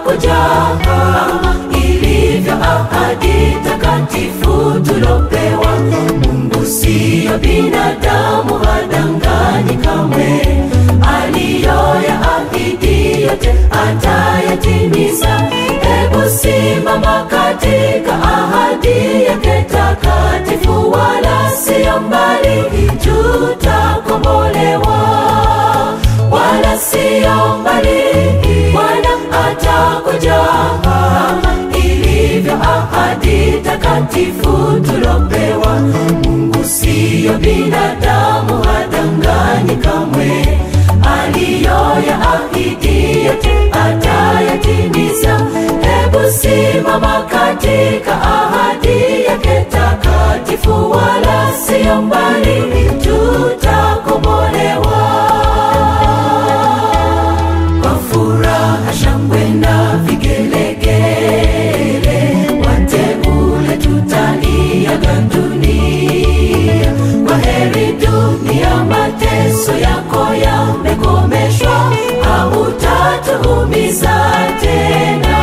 atakuja kama ilivyo ahadi takatifu tulopewa. Mungu siyo binadamu, hadanganyi kamwe. Aliyoyaahidi yote atayatimiza. Hebu simama katika ahadi yake takatifu, wala siyo mbali, tutakombolewa wala siyo mbali, Bwana atakuja kama ilivyo ahadi takatifu tulopewa. Mungu siyo binadamu, hadanganyi kamwe. Aliyoyaahidi yote atayatimiza. Hebu simama katika ahadi yake takatifu, wala siyo mbali, tutakombolewa kwa furaha, shangwe na vigelegele, wateule tutaiaga dunia. Kwa heri dunia, mateso yako yamekomeshwa, hautatuumiza tena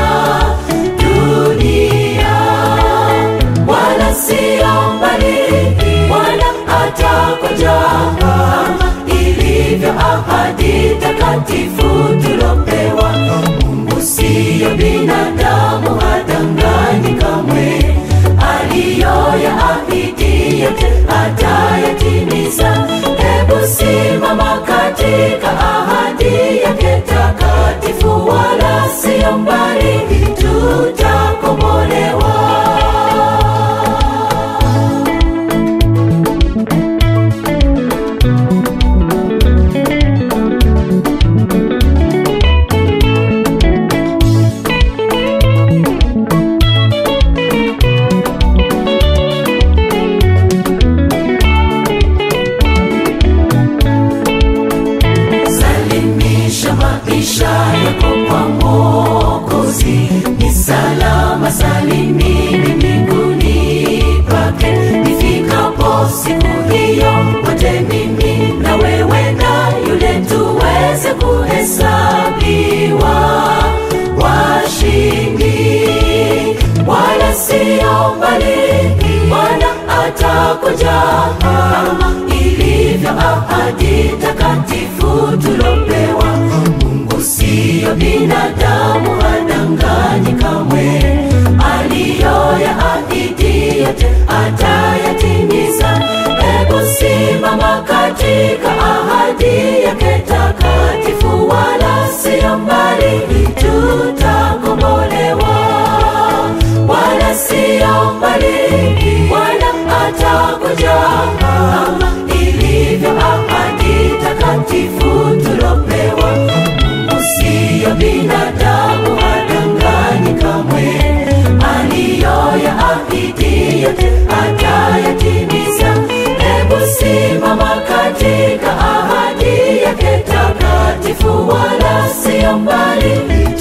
dunia, wala siyo mbali, Bwana atakuja kama ilivyo ahadi takatifu tulopewa. Mungu siyo binadamu, hadanganyi kamwe. Aliyoyaahidi yote atayatimiza. Hebu simama katika ahadi yake takatifu, wala siyo mbali, tutakombolewa. Salimisha maisha yako kwa Mwokozi, ni salama salimini mbinguni pake. Nifikapo siku hiyo, wote mimi na wewe na yule tuweze kuhesabiwa washindi, wala siyo mbali, Bwana atakuja kama ilivyo ahadi takatifu tulopewa. Mungu siyo binadamu, hadanganyi kamwe. Aliyoyaahidi yote atayatimiza. Hebu simama katika ahadi yake takatifu, wala siyo mbali, tutakombolewa wala siyo mbali, Bwana atakuja kama ilivyo ahadi takatifu tulopewa. Mungu siyo binadamu, hadanganyi kamwe. Aliyoyaahidi yote atayatimiza. Hebu simama katika ahadi yake takatifu, wala siyo mbali,